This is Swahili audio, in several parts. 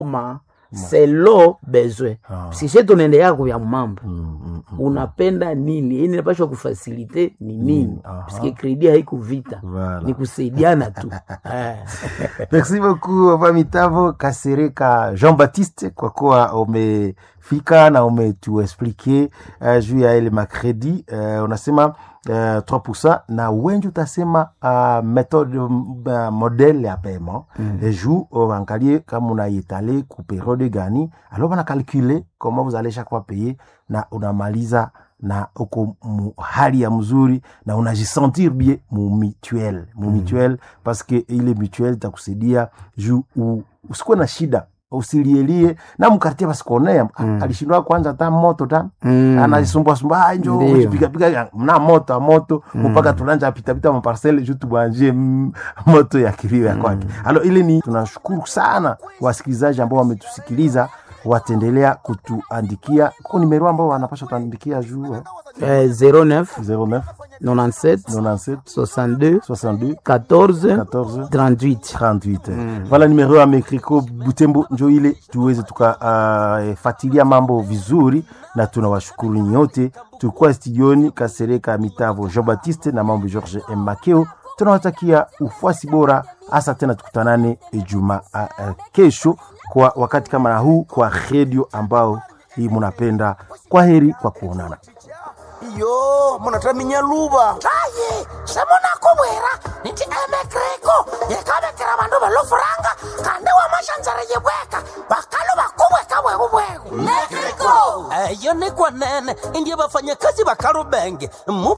ma selo besoin Ah. sishe tunaendelea kuvya mambo Mm, mm, mm. unapenda nini yani inapashwa kufasilite ni nini aha. paske kredi haiko vita Voilà. ni kusaidiana tu Eh. Merci beaucoup Papa Mitavo Kasereka Jean Baptiste kwa kuwa umefika na umetuexplike uh, juu ya ile makredi uh, unasema uh, 3% na wengi utasema uh, methode uh, modele ya paiement mm. et juu uangalie kama unaitale ku periode gani alors bana calculer comment vous allez chaque fois payer na unamaliza na uko mu hali ya mzuri na unajisentir bien mu mutuel mu mutuel parce que ile mutuel itakusaidia juu u- usikuwe na shida usilielie na mkartie basikuonea mm. alishindwa kwanza hata moto ta Mm. anajisumbua sumbua "Ah, njo Ndio. pigapiga mna moto moto mpaka tulanja pitapita maparcele juu tubanje mm, moto ya kilio ya kwake alo ile ni tunashukuru sana wasikilizaji ambao wametusikiliza wataendelea kutuandikia kuko nimero ambao wanapasha tuandikia juu eh? Eh, 09 09 97 97 62 62 14 14 38 38 voilà numero ya mekriko butembo njo ile tuweze tukafatilia mambo vizuri na tunawashukuru nyote tulikuwa studioni kasereka mitavo jean baptiste na mambo george M. makeo tunawatakia ufuasi bora hasa tena tukutanane juma uh, uh, kesho kwa wakati kama na huu kwa redio ambao hii munapenda kwa heri kwa kuonana iyo munataminya luba tayi semunakubwira niti emekreko yekabekera bandu belufuranga kandi wamashanzara yebweka bakalu bakubweka bwekubweku mekreko eyo ni kwanene indiye bafanyakazi bakalubenge mu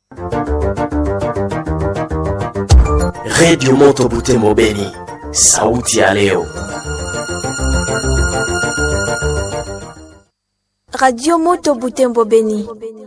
redio moto butembo beni sauti ya leo Radio Moto Butembo Beni.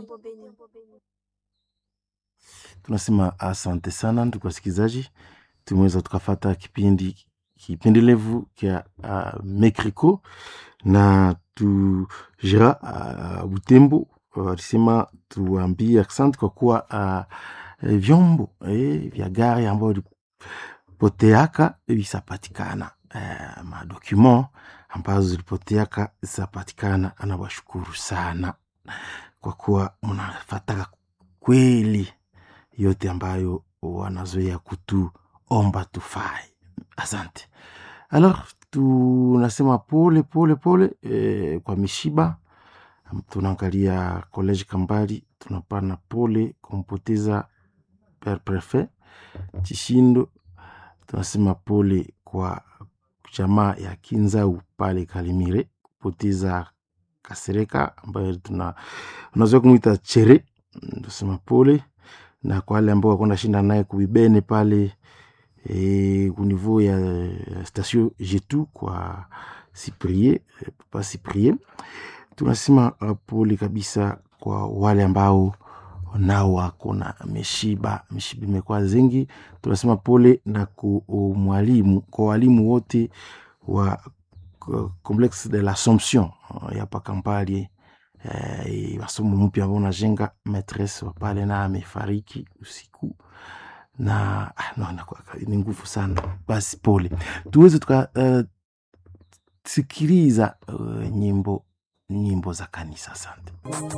tunasema asante sana ndugu wasikilizaji tumeweza tukafata kipindi kipendelevu kya uh, mekriko na tu jira uh, butembo walisema tuambie asante kwa kuwa uh, vyombo eh, vya gari ambayo zilipoteaka visapatikana uh, madocument ambazo zilipoteaka zitapatikana anawashukuru sana kwa kuwa mnafataka kweli yote ambayo wanazoea kutuomba tufai asante alors tunasema pole pole pole eh, kwa mishiba tunaangalia college kambali tunapana pole kumpoteza per prefet chishindo tunasema pole kwa jamaa ya kinzau pale kalimire kupoteza kasereka ambayo tuna unazoea kumwita chere tunasema pole na kwa wale ambao wakona shinda naye kubibene pale e, kunivou ya, ya station jetu kwa siprie eh, papa siprie tunasema uh, pole kabisa kwa wale ambao nao wako na mishiba mishiba imekuwa zingi tunasema pole na ku mwalimu kwa walimu wote wa uh, complexe de l'assomption uh, ya pakampali eh, masomo mpya ambao unajenga maîtresse wa pale na amefariki usiku na ah, no, inakuwa- ni nguvu sana basi pole tuweze tuka uh, sikiliza uh, nyimbo nyimbo za kanisa asante